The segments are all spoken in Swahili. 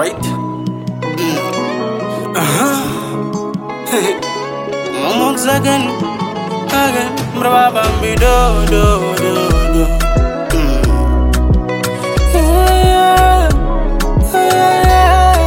Alright. Moments again, again, brava bambi do do do do. Mm. Yeah, yeah,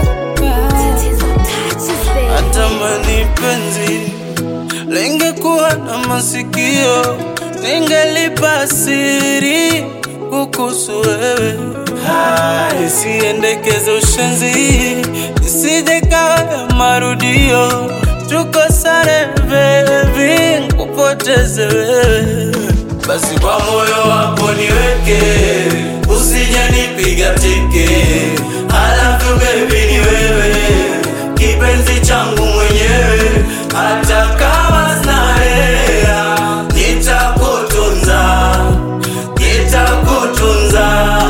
yeah. Natamani penzi lingekuwa na masikio, ningelipa siri kukuhusu wewe. Hai, Isiendekeze ushenzi, isije kawa ya marudio, tukosane baby, kupoteze wewe. Basi kwa moyo wako niweke, usije nipiga teke, halafu baby ni wewe kipenzi changu mwenyewe, hata kama sina hela, nitakutunza, nitakutunza,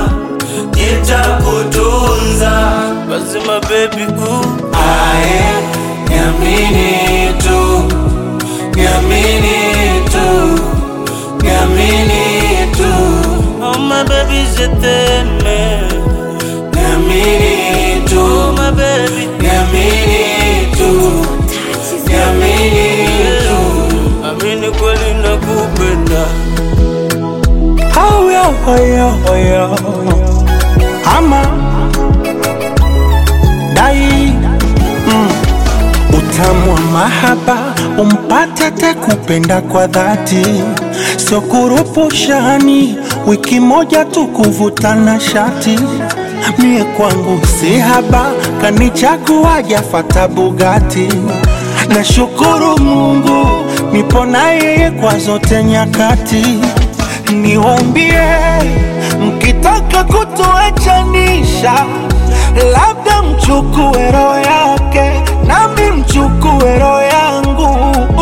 nitakutunza. Basi my baby ooh. Ae, niamini tu, niamini tu, niamini tu. Oh my baby, je t'aime. Niamini tu, my baby. Niamini tu, niamini tu. Amini kweli nakupenda. Haya, haya, haya. Ama dai mm. Utamu wa mahaba umpate te kupenda kwa dhati, sio kurupushani, wiki moja tu kuvutana shati. Mie kwangu si haba, kanichagua jafata Bugatti. Nashukuru Mungu nipo na yeye kwa zote nyakati. Niwaambie mkitaka kutuachanisha, labda mchukue roho yake nami mchukue roho yangu.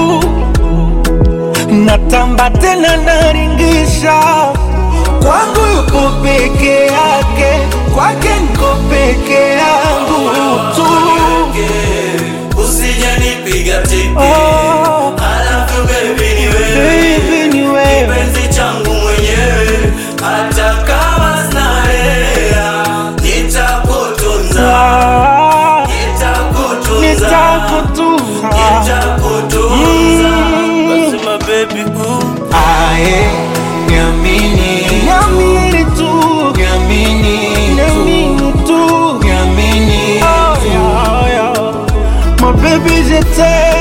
Natamba tena naringisha, kwangu yuko peke yake, kwake niko peke yangu tu. Usije nipiga teke. Oh, Halafu baby ni wewe. baby ni wewe kipenzi changu mwenyewe, hata kama sina hela, nitakutunza, Ah, nitakutunza, nitakutunza nitakutunza. Basi my baby ooh. Ae, niamini niamini tu niamini niamini tu niamini tu My baby je t'aime